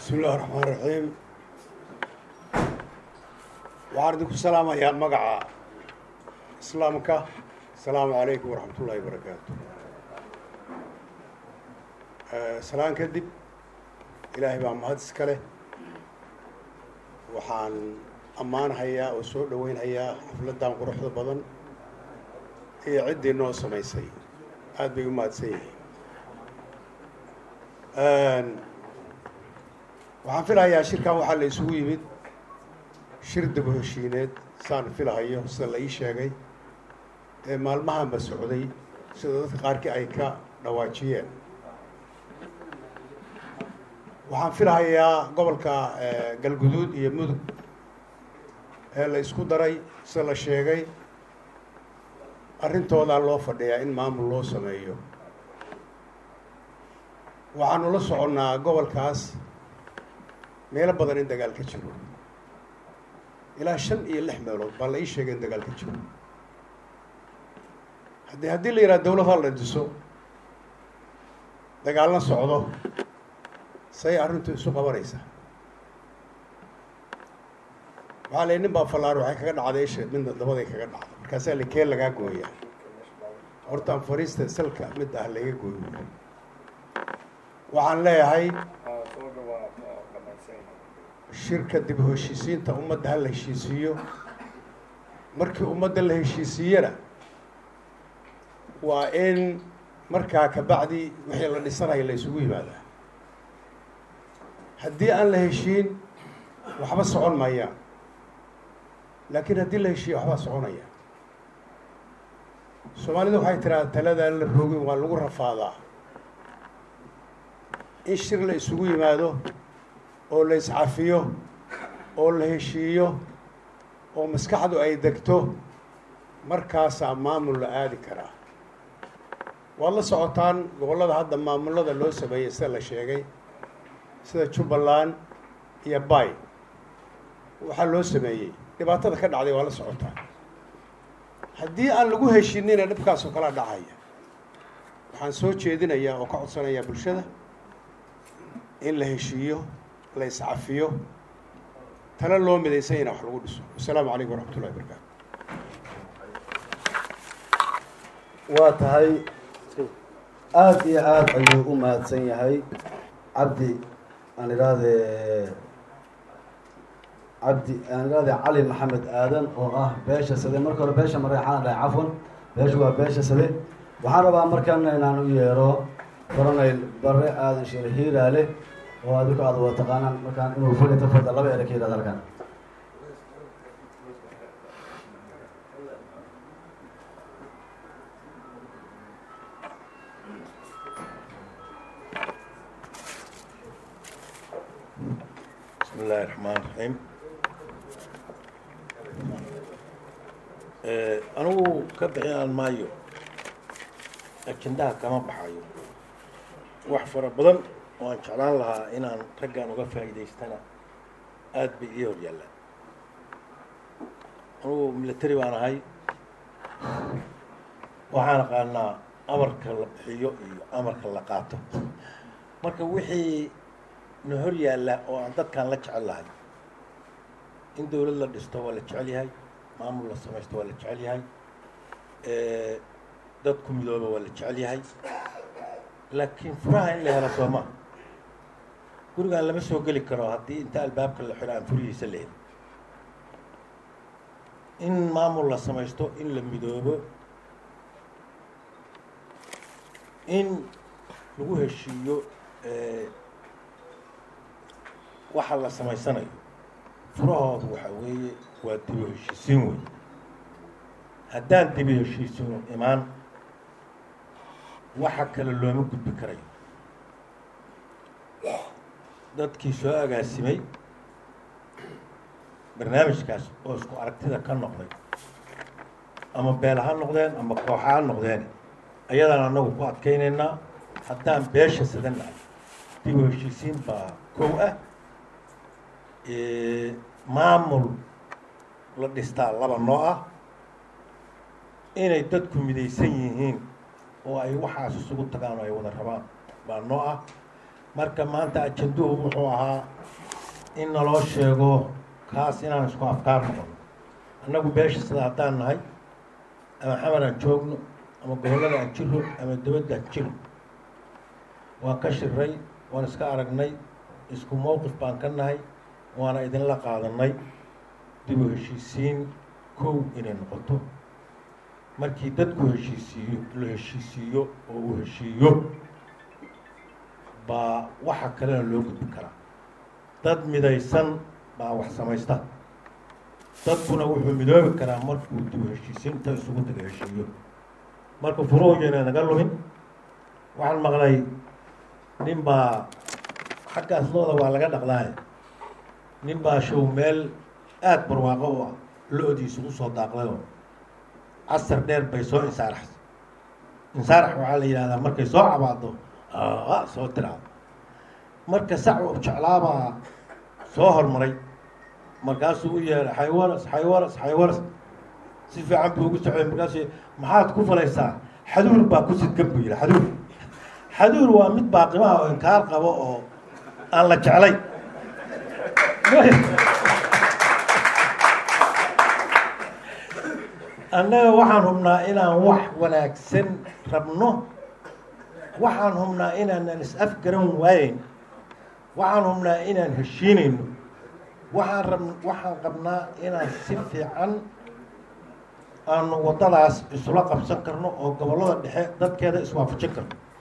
bismi illahi raxmaan raxiim waxaan idinku salaamayaa magaca islaamka asalaamu calaykum waraxmat ullahi barakaatu salaan kadib ilaahay baa mahad iska leh waxaan ammaanhayaa oo soo dhoweynhayaa xafladdan quruxda badan iyo ciddii noo samaysay aada bay u mahadsan yihiin waxaan filahayaa shirkan waxaa la isugu yimid shir daba heshiineed saan filahayo sida la ii sheegay ee maalmahanba socday sida dadka qaarkii ay ka dhawaajiyeen waxaan filahayaa gobolka galguduud iyo mudug ee la isku daray sida la sheegay arrintoodaa loo fadhiyaa in maamul loo sameeyo waxaanu la soconnaa gobolkaas meelo badan in dagaal ka jiro ilaa shan iyo lix meelood baa la ii sheegay in dagaal ka jiro haddii haddii la yidhaha dawlad hal la dhiso dagaalna socdo say arrintu isu qabanaysaa waxaa la nin baa fallaar waxay kaga dhacday isha midna dabaday kaga dhacday markaasaa la keen lagaa gooyaa hortaan fariista salka mid ah laga gooyo waxaan leeyahay shirka dib u heshiisiinta ummadda ha la heshiisiiyo markii ummadda la heshiisiiyana waa in markaa kabacdi wixii la dhisanayo la isugu yimaadaa haddii aan la heshiin waxba socon maayaan laakiin haddii la heshiiyo waxbaa soconaya soomaalidu waxay tiraa taladaan la roogin waa lagu rafaadaa in shir la isugu yimaado oo la iscafiyo oo la heshiiyo oo maskaxdu ay degto markaasaa maamul la aadi karaa waad la socotaan gobollada hadda maamullada loo sameeyey sida la sheegay sida jubbaland iyo bay waxaa loo sameeyey dhibaatada ka dhacday waa la socotaan haddii aan lagu heshinina dhibkaasoo kala dhacaya waxaan soo jeedinayaa oo ka codsanayaa bulshada in la heshiiyo la iscafiyo tala loo midaysan yana wax lagu dhiso wasalaamu calaykum waraxmat ullahi barakaatu waa tahay aada iyo aada ayuu u mahadsan yahay cabdi aan idhaahde cabdi aan idhaahde cali maxamed aadan oo ah beesha sade marka hore beesha mareexaan dhahay cafwan beesha waa beesha sade waxaan rabaa markan inaan u yeero coronel bare aadan sheer hiiraale oo adinku aada wada taqaanaan markaan inuu fadhi tafada laba ere ka yidhahda halkan bismi illaahi raxmaan raxiim anigu ka bixinaan maayo ajendaha kama baxayo wax fara badan oo aan jeclaan lahaa inaan raggan uga faa'iidaystana aada bay ii hor yaallaan anugu military baan ahay waxaan aqaanaa amarka la bixiyo iyo amarka la qaato marka wixii na hor yaalla oo aan dadkaan la jecel lahay in dawlad la dhisto waa la jecel yahay maamul la samaysto waa la jecel yahay dadku midooba waa la jecel yahay laakiin furaha in la helo sooma gurigaan lama soo geli karo haddii inta albaabka la xiro aan furihiisa la helin in maamul la samaysto in la midoobo in lagu heshiiyo waxa la samaysanayo furahoodu waxaa weeye waa dibi heshiisiin wey haddaan dibi heshiisino imaan waxa kale looma gudbi karayo dadkii soo agaasimay barnaamijkaas oo isku aragtida ka noqday ama beel ha noqdeen ama kooxa ha noqdeen ayadaan annagu ku adkaynaynaa haddaan beesha sadannahay dibi heshiisiin baa kow ah maamul la dhistaa laba noo ah inay dadku midaysan yihiin oo ay waxaas isugu tagaan oo ay wada rabaan baa noo ah marka maanta ajanduhu wuxuu ahaa in naloo sheego kaas inaan isku afkaar noqono annagu beesha sida haddaan nahay ama xamar aan joogno ama gobollada aan jiro ama dibadda aan jiro waan ka shiray waan iska aragnay isku mowqif baan ka nahay waana idinla qaadanay dib u heshiisiin kow inay noqoto markii dadku heshiisiiyo la heshiisiiyo oo uu heshiiyo baa waxa kalena loo gudbi karaa dad midaysan baa wax samaysta dadkuna wuxuu midoobi karaa markuu dib u heshiisiinta isugu taga heshiiyo marka furuhuyana naga lumin waxaan maqlay nin baa xaggaas looda waa laga dhaqdaaye nin baa show meel aada barwaaqo u ah lo-diisu usoo daaqdayoo casar dheer bay soo insaaraxsa insaarax waxaa la yidhahdaa markay soo cabaado a soo tiraado marka sac jeclaabaa soo hormaray markaasuu u yeehay xaywaras xaywaras xaywaras si fiican buu ugu socday markaasuu maxaad ku falaysaa xaduur baa ku sidgan buu yidhi xaduur xaduur waa mid baaqimaha oo inkaar qabo oo aan la jeclay annaga waxaan hubnaa inaan wax wanaagsan rabno waxaan hubnaa inaanan is-afgaran waayeyn waxaan hubnaa inaan heshiinayno waxaan rab waxaan qabnaa inaan si fiican aanu waddadaas isula qabsan karno oo gobollada dhexe dadkeeda iswaafajin karno